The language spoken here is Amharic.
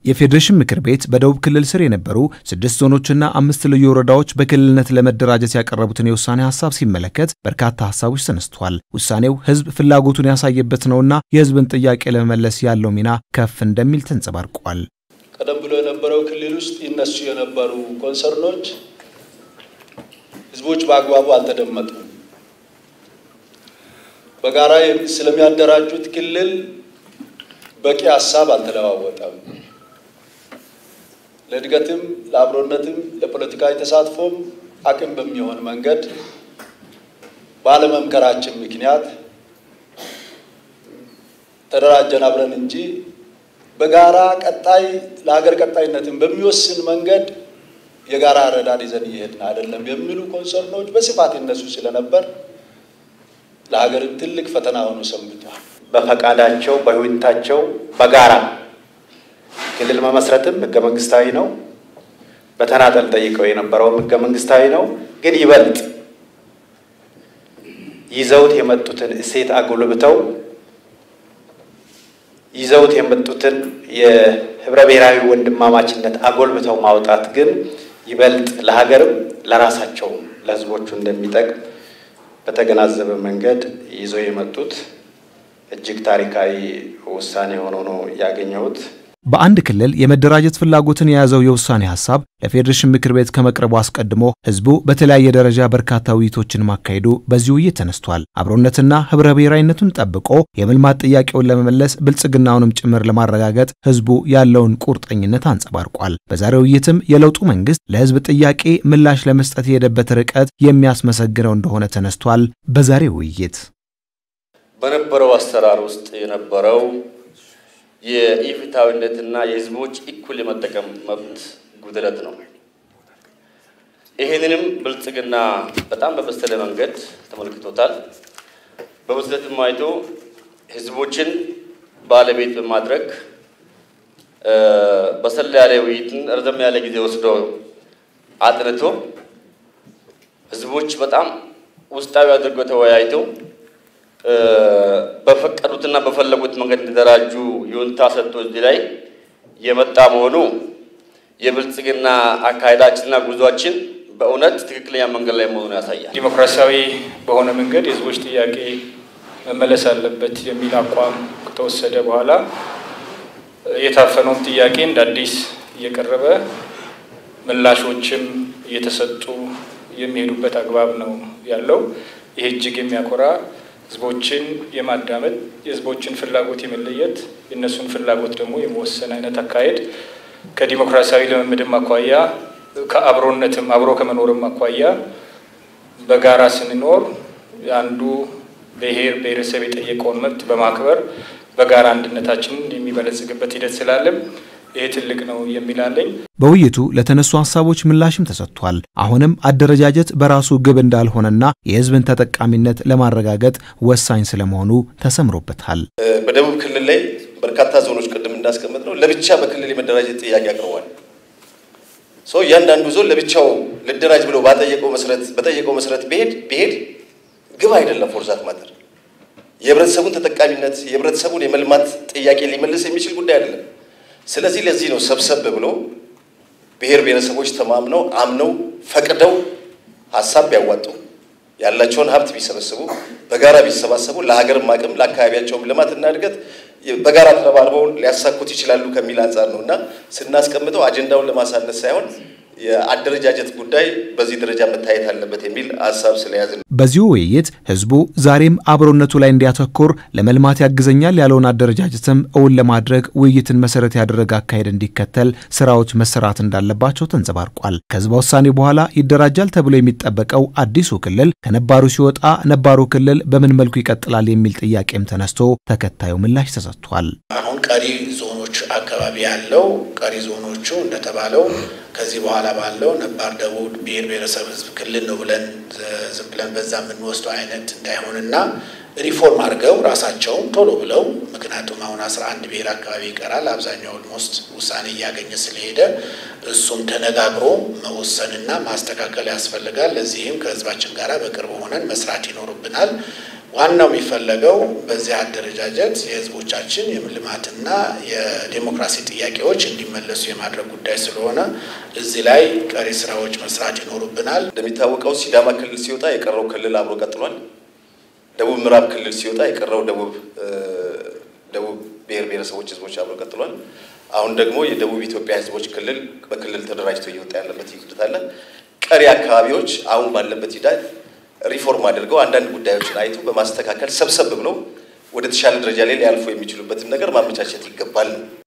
የፌዴሬሽን ምክር ቤት በደቡብ ክልል ስር የነበሩ ስድስት ዞኖችና አምስት ልዩ ወረዳዎች በክልልነት ለመደራጀት ያቀረቡትን የውሳኔ ሀሳብ ሲመለከት በርካታ ሀሳቦች ተነስተዋል። ውሳኔው ህዝብ ፍላጎቱን ያሳየበት ነውና የህዝብን ጥያቄ ለመመለስ ያለው ሚና ከፍ እንደሚል ተንጸባርቋል። ቀደም ብሎ የነበረው ክልል ውስጥ ይነሱ የነበሩ ኮንሰርኖች ህዝቦች በአግባቡ አልተደመጡም። በጋራ ስለሚያደራጁት ክልል በቂ ሀሳብ አልተለዋወጠም። ለእድገትም ለአብሮነትም ለፖለቲካዊ ተሳትፎም አቅም በሚሆን መንገድ ባለመምከራችን ምክንያት ተደራጀን አብረን እንጂ በጋራ ቀጣይ ለሀገር ቀጣይነትን በሚወስን መንገድ የጋራ አረዳድ ይዘን እየሄድን አይደለም የሚሉ ኮንሰርኖች በስፋት ይነሱ ስለነበር ለሀገርም ትልቅ ፈተና ሆኖ ሰንብቷል። በፈቃዳቸው በይሁንታቸው በጋራ ክልል መመስረትም ህገ መንግስታዊ ነው። በተናጠል ጠይቀው የነበረውም ህገ መንግስታዊ ነው። ግን ይበልጥ ይዘውት የመጡትን እሴት አጎልብተው ይዘውት የመጡትን የህብረ ብሔራዊ ወንድማማችነት አጎልብተው ማውጣት ግን ይበልጥ ለሀገርም ለራሳቸውም ለህዝቦቹ እንደሚጠቅም በተገናዘበ መንገድ ይዘው የመጡት እጅግ ታሪካዊ ውሳኔ ሆኖ ነው ያገኘሁት። በአንድ ክልል የመደራጀት ፍላጎትን የያዘው የውሳኔ ሀሳብ ለፌዴሬሽን ምክር ቤት ከመቅረቡ አስቀድሞ ህዝቡ በተለያየ ደረጃ በርካታ ውይይቶችን ማካሄዱ በዚህ ውይይት ተነስቷል። አብሮነትና ህብረ ብሔራዊነቱን ጠብቆ የመልማት ጥያቄውን ለመመለስ ብልጽግናውንም ጭምር ለማረጋገጥ ህዝቡ ያለውን ቁርጠኝነት አንጸባርቋል። በዛሬው ውይይትም የለውጡ መንግስት ለህዝብ ጥያቄ ምላሽ ለመስጠት የሄደበት ርቀት የሚያስመሰግነው እንደሆነ ተነስቷል። በዛሬው ውይይት በነበረው አሰራር ውስጥ የነበረው የኢፍትሐዊነትና የህዝቦች እኩል የመጠቀም መብት ጉድለት ነው። ይህንንም ብልጽግና በጣም በበሰለ መንገድ ተመልክቶታል። በብስለትም አይቶ ህዝቦችን ባለቤት በማድረግ በሰላ ያለ ውይይትን ረዘም ያለ ጊዜ ወስዶ አጥንቶ ህዝቦች በጣም ውስጣዊ አድርጎ ተወያይተው በፈቀዱትና በፈለጉት መንገድ እንዲደራጁ ይሁንታ ሰጥቶ እዚህ ላይ የመጣ መሆኑ የብልጽግና አካሄዳችንና ጉዟችን በእውነት ትክክለኛ መንገድ ላይ መሆኑን ያሳያል። ዲሞክራሲያዊ በሆነ መንገድ የህዝቦች ጥያቄ መመለስ አለበት የሚል አቋም ከተወሰደ በኋላ የታፈነውን ጥያቄ እንደ አዲስ እየቀረበ ምላሾችም እየተሰጡ የሚሄዱበት አግባብ ነው ያለው። ይህ እጅግ የሚያኮራ ህዝቦችን የማዳመጥ የህዝቦችን ፍላጎት የመለየት የእነሱን ፍላጎት ደግሞ የመወሰን አይነት አካሄድ ከዲሞክራሲያዊ ልምምድም አኳያ ከአብሮነትም አብሮ ከመኖርም አኳያ በጋራ ስንኖር አንዱ ብሔር ብሔረሰብ የጠየቀውን መብት በማክበር በጋራ አንድነታችንን የሚበለጽግበት ሂደት ስላለም ይሄ ትልቅ ነው የሚላለኝ። በውይይቱ ለተነሱ ሀሳቦች ምላሽም ተሰጥቷል። አሁንም አደረጃጀት በራሱ ግብ እንዳልሆነና የህዝብን ተጠቃሚነት ለማረጋገጥ ወሳኝ ስለመሆኑ ተሰምሮበታል። በደቡብ ክልል ላይ በርካታ ዞኖች ቅድም እንዳስቀምጥ ነው ለብቻ በክልል የመደራጀት ጥያቄ አቅርቧል። ሰው እያንዳንዱ ዞን ለብቻው ልደራጅ ብሎ ባጠየቀው መሰረት በጠየቀው መሰረት ቢሄድ ቢሄድ ግብ አይደለም ፎርዛት ማተር የህብረተሰቡን ተጠቃሚነት የህብረተሰቡን የመልማት ጥያቄ ሊመልስ የሚችል ጉዳይ አይደለም። ስለዚህ ለዚህ ነው ሰብሰብ ብሎ ብሔር ብሔረሰቦች ተማምነው አምነው ፈቅደው ሀሳብ ቢያዋጡ ያላቸውን ሀብት ቢሰበስቡ በጋራ ቢሰባሰቡ ለሀገርም አቅም ለአካባቢያቸውም ልማትና እድገት በጋራ ተረባርበው ሊያሳኩት ይችላሉ ከሚል አንጻር ነው እና ስናስቀምጠው አጀንዳውን ለማሳነስ ሳይሆን የአደረጃጀት ጉዳይ በዚህ ደረጃ መታየት አለበት የሚል ሀሳብ ስለያዝ ነው። በዚሁ ውይይት ህዝቡ ዛሬም አብሮነቱ ላይ እንዲያተኩር ለመልማት ያግዘኛል ያለውን አደረጃጀትም እውን ለማድረግ ውይይትን መሰረት ያደረገ አካሄድ እንዲከተል ስራዎች መሰራት እንዳለባቸው ተንጸባርቋል። ከህዝበ ውሳኔ በኋላ ይደራጃል ተብሎ የሚጠበቀው አዲሱ ክልል ከነባሩ ሲወጣ ነባሩ ክልል በምን መልኩ ይቀጥላል የሚል ጥያቄም ተነስቶ ተከታዩ ምላሽ ተሰጥቷል። አሁን ቀሪ ዞኖች አካባቢ ያለው ቀሪ ዞኖቹ እንደተባለው ከዚህ በኋላ ባለው ነባር ደቡብ ብሔር ብሔረሰብ ህዝብ ክልል ነው ብለን ዝም ብለን በዛ የምንወስደው አይነት እንዳይሆንና ሪፎርም አድርገው ራሳቸውን ቶሎ ብለው ምክንያቱም አሁን አስራ አንድ ብሔር አካባቢ ይቀራል። አብዛኛው ኦልሞስት ውሳኔ እያገኘ ስለሄደ እሱም ተነጋግሮ መወሰንና ማስተካከል ያስፈልጋል። ለዚህም ከህዝባችን ጋር በቅርብ ሆነን መስራት ይኖርብናል። ዋናው የሚፈለገው በዚህ አደረጃጀት የህዝቦቻችን የልማትና የዴሞክራሲ ጥያቄዎች እንዲመለሱ የማድረግ ጉዳይ ስለሆነ እዚህ ላይ ቀሪ ስራዎች መስራት ይኖሩብናል። እንደሚታወቀው ሲዳማ ክልል ሲወጣ የቀረው ክልል አብሮ ቀጥሏል። ደቡብ ምዕራብ ክልል ሲወጣ የቀረው ደቡብ ደቡብ ብሔር ብሔረሰቦች ህዝቦች አብሮ ቀጥሏል። አሁን ደግሞ የደቡብ ኢትዮጵያ ህዝቦች ክልል በክልል ተደራጅቶ እየወጣ ያለበት ሂደት አለ። ቀሪ አካባቢዎች አሁን ባለበት ሂደት ሪፎርም አድርገው አንዳንድ ጉዳዮችን አይቶ በማስተካከል ሰብሰብ ብለው ወደ ተሻለ ደረጃ ላይ ሊያልፉ የሚችሉበትን ነገር ማመቻቸት ይገባል ነው።